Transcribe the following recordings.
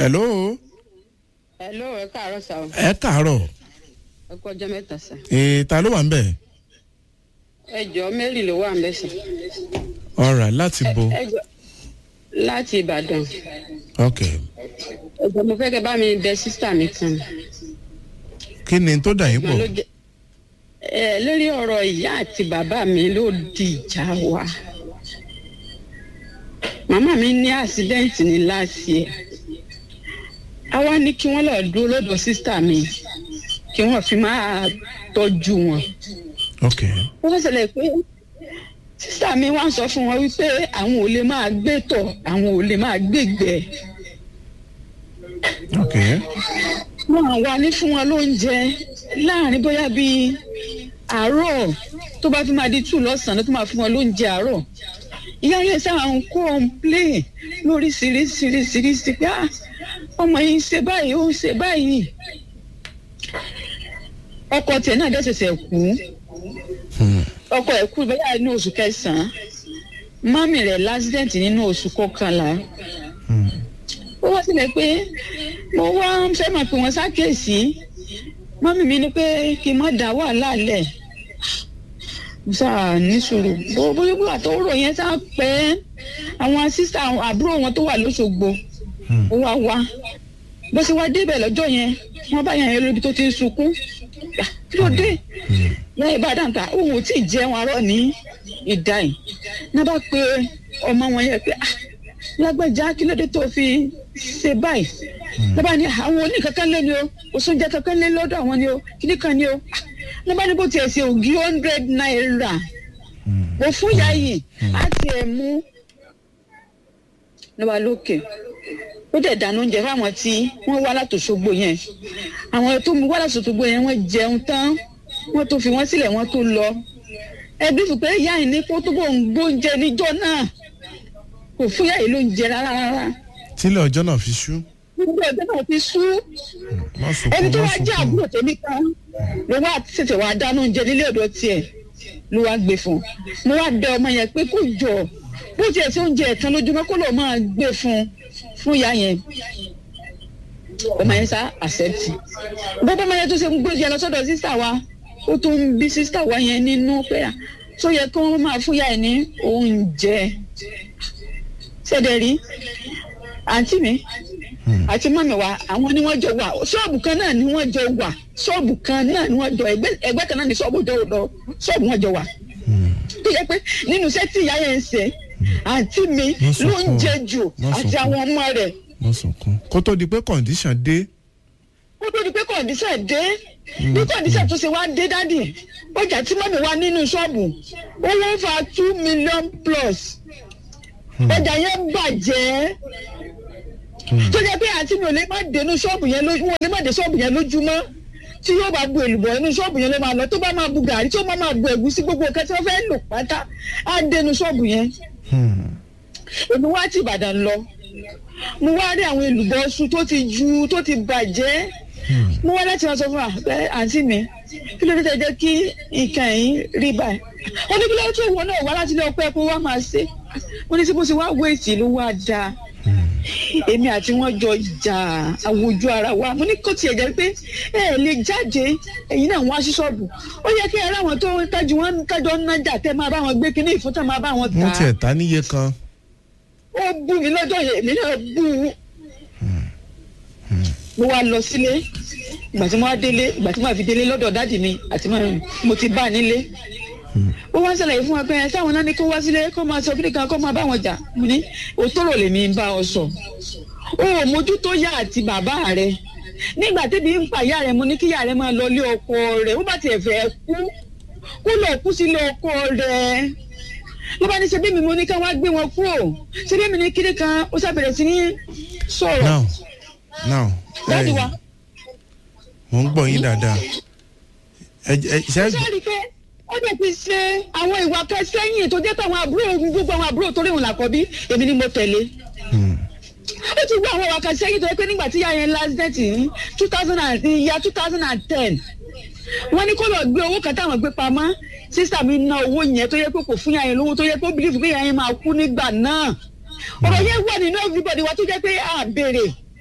hello hello ẹ káàárọ̀ sá o ẹ káàárọ̀ ẹ kú ọjọ́ mẹ́ta sá ee ta ló wà ń bẹ̀ ẹ jọ mary ló wà ń bẹ sá alright láti bo ẹ jọ láti ìbàdàn ok ẹ jọ mo fẹ́ kẹ́ bá mi bẹ sísítà mi kan kí ni tó dà yín Mo pọ̀ ló jẹ ẹ lórí ọ̀rọ̀ ìyá àti bàbá mi ló di ìjà wa màmá mi ní àṣídẹ́ǹtì ní láti ẹ̀ àwa ní kí wọ́n lọ dúró lọ́dọ̀ sísítà mi kí wọ́n fi máa tọ́jú wọn ok wọ́n ṣẹlẹ̀ pé sísá mi wá ń sọ fún wọn wípé àwọn ò lè máa gbé tọ̀ àwọn ò lè máa gbégbẹ́ ok wọn wà ní fún wọn lóúnjẹ láàrin bóyá bíi àárọ̀ tó bá fi máa di tù lọ́sàn-án tó máa fún wọn lóúnjẹ àárọ̀ ìyá yẹn sáà ń kọ́ńplé lóríṣiríṣiríṣiríṣi pé "Ah, ọmọ yìí ń ṣe báyìí ó ń ṣe báyìí ọkọ tiẹ̀ náà dẹ̀ ṣẹ̀ṣẹ̀ kú Hmm. ọkọ ẹ̀ kú bẹ́ẹ̀ ní oṣù kẹsàn-án mọ́mì rẹ̀ lásìdẹ̀ǹtì nínú oṣù kọkànlá Hmm. ó wá sílẹ̀ pé mo wá ń fẹ́ máa pè wọ́n sákèsí mọ́mì mi ní pé kí n má dá wàhálà lẹ̀ mo sáà ní sùúrù bó bóyá bóyá tó rò yẹn sá pẹ́ àwọn sísá àbúrò wọn tó wà lóṣogbo Hmm. ó wá wá bó ṣe wá débẹ̀ lọ́jọ́ yẹn wọ́n bá yàn yẹn lóbi tó ti ń sunkún Ah, kí ló dé Hmm. lẹ́yìn bá dáńtà òun ò tí ì jẹun arọ́ ní ìdá yìí náà bá pe ọmọ wọn yẹn pé ah lágbájá kí ló dé tó fi ṣe báyìí náà bá ní àwọn oníkankan lé ni o òṣùnjẹ kankan lé lọ́dọ̀ àwọn ni o kíní kan ni o Ah, náà bá ní bó tiẹ̀ ṣe ògì hundred naira Hmm. mo fún ìyá yìí á tiẹ̀ mú lọ́ba lókè ó dẹ̀ dáná oúnjẹ fáwọn tí wọ́n wá látòṣogbo yẹn àwọn tó mú wá látòṣogbo yẹn wọ́n jẹun tán wọ́n tó fi wọ́n sílẹ̀ wọ́n tó lọ ẹbí fún pé ìyá yìí ní kó tó bò ń gbóúnjẹ níjọ́ náà kò fún ìyá yìí lóúnjẹ rárá rárá tílẹ̀ ọjọ́ náà fi ṣú gbogbo ẹgbẹ́ náà ti sú má ẹni sunkún tó má wá jẹ́ sunkún àbúrò tèmi kan ló wá tètè wá dáná oúnjẹ nílé ọ̀dọ̀ tiẹ̀ ló wá gbé fún un mo wá bẹ ọmọ yẹn pé kó jọ bó tiẹ̀ sí oúnjẹ ẹ̀tàn lójúmọ́ kó lọ́ọ́ máa gbé fún un fún ìyá yẹn ọmọ yẹn sá accept bọ́bọ́ ọmọ yẹn tó ṣe ń gbé yẹn lọ sọ́dọ̀ sísá wa ó tún ń bí sísá wa yẹn nínú pé à tó yẹ kí wọ́n máa fún ìyá yẹn ní oúnjẹ ṣẹ̀dẹ̀ rí àǹtí mi Hmm. àti mọ́mi wa àwọn ni wọ́n jọ wà ṣọ́ọ̀bù kan náà ni wọ́n jọ wà ṣọ́ọ̀bù kan náà ni wọ́n jọ ẹgbẹ́ ẹgbẹ́ kan náà ni ṣọ́ọ̀bù jọ lọ ṣọ́ọ̀bù wọn jọ wà. Hmm. tó yẹ pé nínú iṣẹ́ tí ìyá yẹn ń ṣe àǹtí mi Wọ́n ló ń sunkún. jẹ jù Wọ́n àti sunkún. àwọn ọmọ rẹ̀ má sunkún kó tó di pé condition dé ó tó di pé kọ̀ǹdíṣẹ̀ dé bí kọ̀ǹdíṣẹ̀ tó ṣe wá dé dádì ọjà tí mọ́mi wá nínú ṣọ́ọ̀bù owó ń fa two million plus ọjà yẹn bàjẹ́ tó jẹ́ pé àǹtí mi ò lè má dénú ṣọ́ọ̀bù yẹn lójú wọn ò lè má dé ṣọ́ọ̀bù yẹn lójúmọ́ tí yóò bá bu èlùbọ̀ inú ṣọ́ọ̀bù yẹn ló máa lọ tó bá máa bu gàrí tó bá máa bu ẹ̀gúsí gbogbo nǹkan tí wọ́n fẹ́ lò pátá á dénú ṣọ́ọ̀bù yẹn Hmm. èmi wá ti ìbàdàn lọ mo wá rí àwọn èlùbọ̀ ọṣù tó ti ju tó ti bàjẹ́ Hmm. mo wá láti wá sọ fún wa pé àǹtí mi kí ló dé tẹ jẹ́ kí nǹkan yìí rí báyìí ó ní kí ló tó wọn náà wá láti ilé ọpẹ́ kó wá máa ṣe ó ní sí bó ṣe wá wéètì ló wá dáa èmi àti wọn jọ jà àwùjọ ara wa mo ní kó tiẹ̀ jẹ́ pé ẹ ẹ̀ lè jáde ẹ̀yin náà wá sí ṣọ́ọ̀bù ó yẹ kí ẹ ráwọn tó ń tájú wọn tájọ ń nájà tẹ́ máa bá wọn gbé kínní ìfúntà máa bá wọn tà wọ́n á tiẹ̀ ta níye kan ó bú mi lọ́jọ́ yẹn èmi náà bú u. mo wá lọ sílé ìgbà tí mo wá délé ìgbà tí mo wá fi délé lọ́dọ̀ dáàdì mi àti mọ́ mo ti bá a nílé. ó wá ń ṣàlàyé fún wa pé ẹ táwọn náà ní kó wá sílé kó máa sọ kíni kan kó máa bá wọn jà mo ní òtóró lèmi ń bá ọ sọ. o ò mójútó yá àti bàbá rẹ nígbà tẹ́bi ń pa ìyá rẹ mo ní kí ìyá rẹ máa lọ ilé ọkọ rẹ ó bá tiẹ̀ fẹ́ kú kó lọ kú sílé ọkọ rẹ ló bá ní ṣe bí mi mo ní ká wá gbé wọn kúrò ṣe bí mi ní kíni kan ó ṣàbẹ̀rẹ̀ sí ní sọ̀rọ̀ now now dáàdi wa mo ń gbọ́ yín dáadáa ẹ ẹ ṣe ṣé rí i pé ó dẹ̀ ti ṣe àwọn ìwà kan sẹ́yìn tó jẹ́ káwọn àbúrò gbogbo àwọn àbúrò torí òun làkọ́bí èmi ni mo tẹ̀lé Hmm. ó ti gbọ́ àwọn ìwà kan sẹ́yìn tó yẹ pé nígbà tí ìyá yẹn last date ní two thousand and ìyá two thousand and ten wọ́n ní kó lọ gbé owó kan táwọn gbé pamọ́ sísà mi ná owó yẹn tó yẹ pé kò fún ìyá yẹn lówó tó yẹ pé ó bìlífù pé ìyá yẹn máa kú nígbà náà ọ̀rọ̀ yẹn wà nínú everybody wa tó jẹ́ pé à béèrè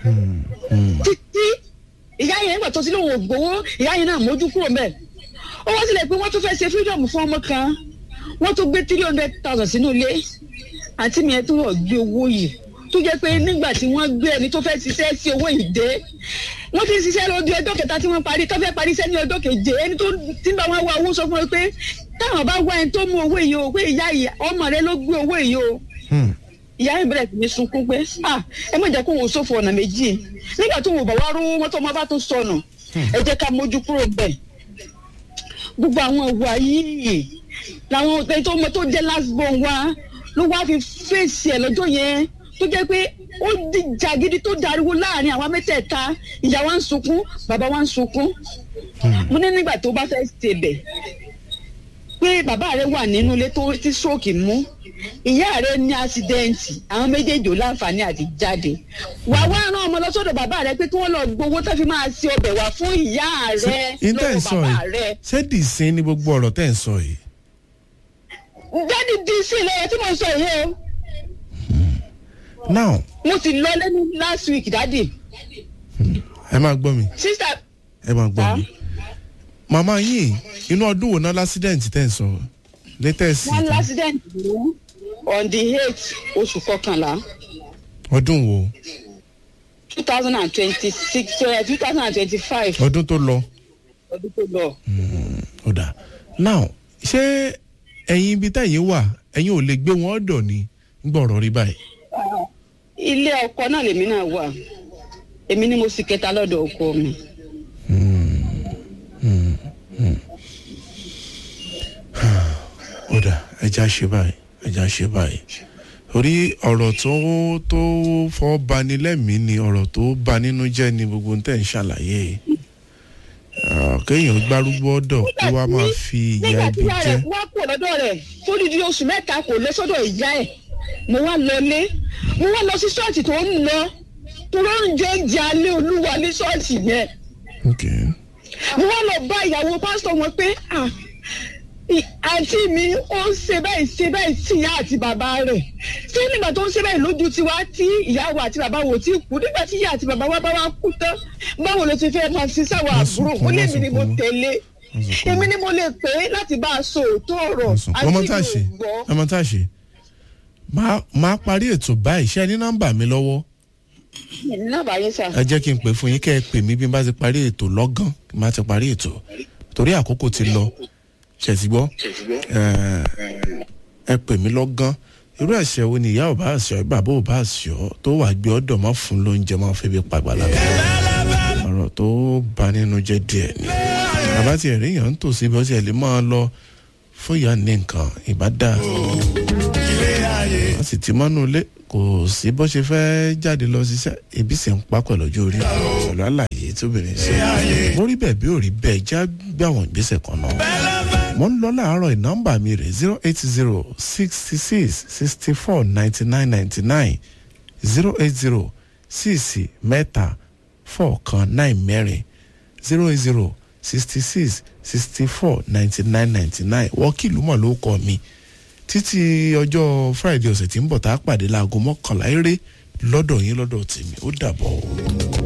títí ìyá yẹn nígbà tó ti lóun ò gbowó ìyá yẹn náà mójú kúrò mẹ́ ó wá sílẹ̀ pé wọ́n tún fẹ́ ṣe freedom fún ọmọ kan wọ́n tún gbé three hundred thousand sínú ilé àǹtí mi yẹn tún wọ̀ gbé owó yìí tó jẹ́ pé nígbà tí wọ́n gbé ẹni tó fẹ́ ṣiṣẹ́ sí owó yìí dé wọ́n ti ṣiṣẹ́ lọ́dún ọjọ́ kẹta tí wọ́n parí tó fẹ́ parí iṣẹ́ ní ọjọ́ keje ẹni tó ti ń bá wọn wá owó sọ fún wọn pé táwọn bá wá ẹni tó mú owó yìí o pé ìyá yìí ọmọ rẹ ló gbé owó yìí o ìyá yìí bẹ̀rẹ̀ sí ní sunkún pé ah ẹ má jẹ́ kó wò sófo ọ̀nà méjì nígbà tó wò bá wá rówó wọn tó ọmọ bá tún sọnù ẹ jẹ́ ká mójú kúrò bẹ́ẹ̀ gbogbo àwọn ìwà yìí làwọn ọ̀tẹ̀ tó mọ tó jẹ́ last born wa ló wá fi fèsì ẹ̀ lọ́jọ́ yẹn tó jẹ́ pé ó dìjà gidi tó dariwo láàrin àwa mẹ́tẹ̀ẹ̀ta ìyá wa ń sunkún bàbá wa ń sunkún mo ní nígbà tó bá fẹ́ ṣebẹ̀ pé bàbá rẹ wà nínú ilé tó tí stroke mú ìyá rẹ ní àṣídẹ́ǹtì àwọn méjèèjì ò láǹfààní àti jáde wà wá rán ọmọ lọ sọ́dọ̀ bàbá rẹ pé kí wọ́n lọ gbowó tó fi máa ṣe ọbẹ̀ wá fún ìyá rẹ ìtẹ̀ ń lọ́wọ́ sọ bàbá yìí rẹ ṣé dìísín ní gbogbo ọ̀rọ̀ tẹ̀ ń sọ yìí. jáde dc lọ́wọ́ tí mo sọ yìí o now mo ti lọ lẹ́nu last week dádì ẹ máa gbọ́ mi sísà ẹ máa gbọ́ Ah. mi. màmá yìí inú ọdún wo náà lásídẹ̀ǹtì tẹ̀ ń sọ latest one tán. accident ló on the eight oṣù kọkànlá ọdún wo two thousand and twenty-six two thousand and twenty-five ọdún tó lọ. ọdún tó lọ. ó dà now ṣé ẹ̀yin ibi tẹ̀yin wà ẹ̀yin ò lè gbé wọn ọ̀dọ̀ ni ń gbọ̀rọ̀ rí báyìí. ilé ọkọ náà lèmi náà wà èmi ni mo sì kẹta lọ́dọ̀ ọkọ mi. ó dà ẹja ṣe báyìí ẹja ṣe báyìí torí ọ̀rọ̀ tó tó fọ́ bani lẹ́mìí ni ọ̀rọ̀ tó ba nínú jẹ́ ni gbogbo tẹ̀ ń ṣàlàyé yìí. Ah, kéèyàn gbárùgbó ọ̀dọ̀ kó wá máa fi ìyá nígbà tí ibi ìyá jẹ́ rẹ̀ wá kúrò lọ́dọ̀ rẹ̀ tó di di oṣù mẹ́ta kò lọ sọ́dọ̀ ìyá ẹ̀ mo wá lọlé mo wá lọ sí ṣọ́ọ̀ṣì tó ń lọ tó ló ń jẹ oúnjẹ alẹ́ olúwa ní ṣọ́ọ̀ṣì yẹn okay. mo wá lọ bá ìyàwó pásítọ̀ wọn pé ah, ì- àǹtí mi ó ń ṣe báyìí ṣe báyìí sí ìyá àti bàbá rẹ̀ ṣé nígbà tó ń ṣe báyìí lójú tiwa tí ìyàwó àti bàbá wò tí kú nígbà tí ìyá àti bàbá wa bá wa kú tán báwo ló ti fẹ́ máa ṣe sáwọn Má àbúrò sunkún, ó lé má mi ni mo sunkún. tẹ̀lé Má sunkún. èmi ni mo lè pè é láti bá a sọ òótọ́ ọ̀rọ̀ àti ọmọ tá a ṣe ìlú gbọ́. ọmọ tá a ṣe máa máa parí ètò báyìí ṣé ẹ ní nọ́mbà mi lọ́wọ́ náà yẹn sà. ẹ jẹ́ kí n pè fún yín kẹ́ ẹ pè mí bí n bá ti parí ètò lọ́gán kí n bá ti parí ètò torí àkókò ti lọ ṣètì gbọ́ ẹ pè mí lọ́gán irú ẹ̀ṣẹ̀ wo ni ìyá ò bá ṣọ́ bàbá ò bá ṣọ́ tó wà gbé ọ̀dọ̀ mọ́ fún lóúnjẹ máa fẹ́ bí pàgbàlagbà ọ̀rọ̀ tó bà nínú jẹ́ díẹ̀ ni bàbá tiẹ̀ rí yàn ń tòsí bí ó tiẹ̀ lè máa lọ fún ìyá ní nǹkan ìbá dáa wọ́n sì ti mọ́nú ilé kò sí bó ṣe fẹ́ jáde lọ ṣiṣẹ́ ebi sì ń pa pẹ̀lú ọjọ́ orí pẹ̀lú àlàyé tóbìnrin ṣe mo rí bẹ́ẹ̀ bí ò rí bẹ́ẹ̀ já gbé àwọn ìgbésẹ̀ kan náà mo ń lọ láàárọ̀ ìnọ́mbà mi rẹ̀ zero eight zero sixty six sixty four ninety nine ninety nine zero eight zero six mẹ́ta four kan nine mẹ́rin zero eight zero sixty six sixty four ninety nine ninety nine wọ́kìlú mọ̀ ló kọ́ mi títí ọjọ́ friday ọ̀sẹ̀ tí ń bọ̀ tá a pàdé láago mọ́kànlá eré lọ́dọ̀ yín lọ́dọ̀ tèmi ó dàbọ̀ o.